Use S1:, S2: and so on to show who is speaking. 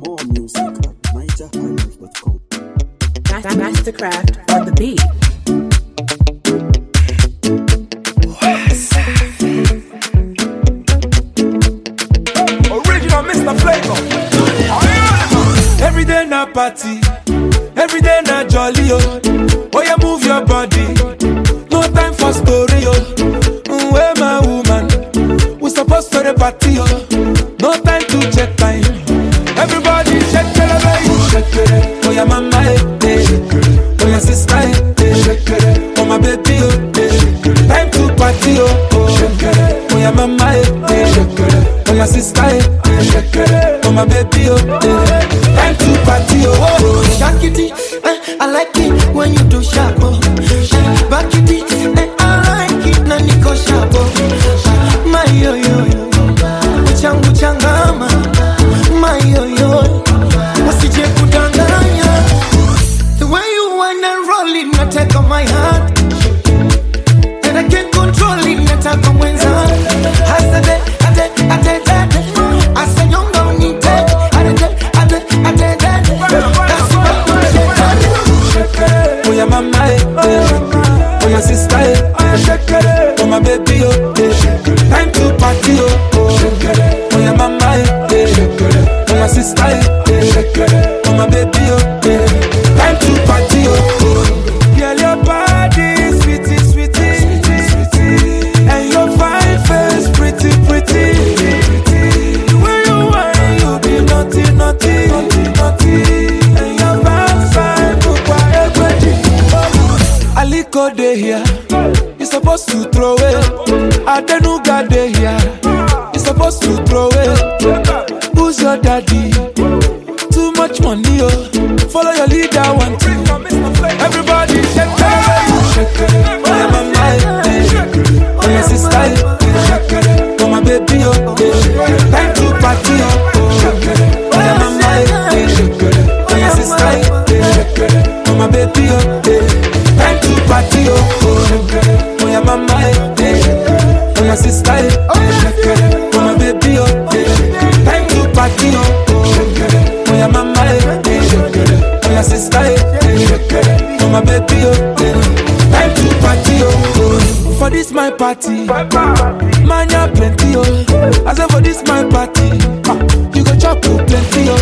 S1: More music at nigerhighlife.com.
S2: Ma- Mastercraft on the beat.
S3: Original Mr. Flavor. Every day na party, every day na jolly oh. Oh yeah, move your body. No time for story oh. Mm, Where my woman? We supposed to the party oh. No time to check time. Everybody shake it, baby. Shake it. Oh yeah, mama eh, eh. Oh yeah, sister eh, eh. Oh my baby oh. eh. Time to party oh. oh. Oh yeah, mama eh, eh. Oh my sister eh, eh. Oh my baby oh. eh. Time to party oh. oh.
S4: Shake it, eh, I like it when you do sharp. Oh. Eh, Back it, eh, I like it na niko sharp. Oh. My yo yo yo, uchangu changama. My yo yo, usije kudanganya. The way you wanna roll it, nataka my heart. And I can't control it, nataka mwenza. Hasade, ade, ade, ade. Asanyonga unite. Ade, ade, ade, ade. That's what I'm saying.
S3: Oh yeah, mama eh, eh. Oh yeah, sister eh, eh. Oh my baby oh, eh. Time to party oh, oh. Oh yeah, mama eh, eh. Oh my sister eh, eh. Oh my baby oh, eh. Time to party oh, oh. Girl, your body sweetie, sweetie, sweetie, and your fine face pretty, pretty. The way you whine, you be naughty, naughty, naughty, naughty, and your backside look quite Aliko dey here, you supposed to throw it. Adenuga dey here, you supposed to throw it. Who's your daddy? Too much money, oh. Follow your leader, one two. Everybody shake it, shake it. Oh yeah, mama, eh, eh. oh yeah, sister, eh. oh my baby, oh. eh. Time to party, oh. oh yeah, mama, eh, eh. oh yeah, sister, eh. oh my baby, oh. eh. Time to party, oh. oh yeah, mama, eh, eh. oh yeah, sister, eh. oh my baby, oh. eh. Time to party, oh. Oh yeah, mama, eh, eh. oh yeah, sister, eh. oh my baby, oh. eh. Time to party, oh. oh. For this my party, man, ya plenty, oh. I say for this my party, ah, you go chop oh, plenty, oh.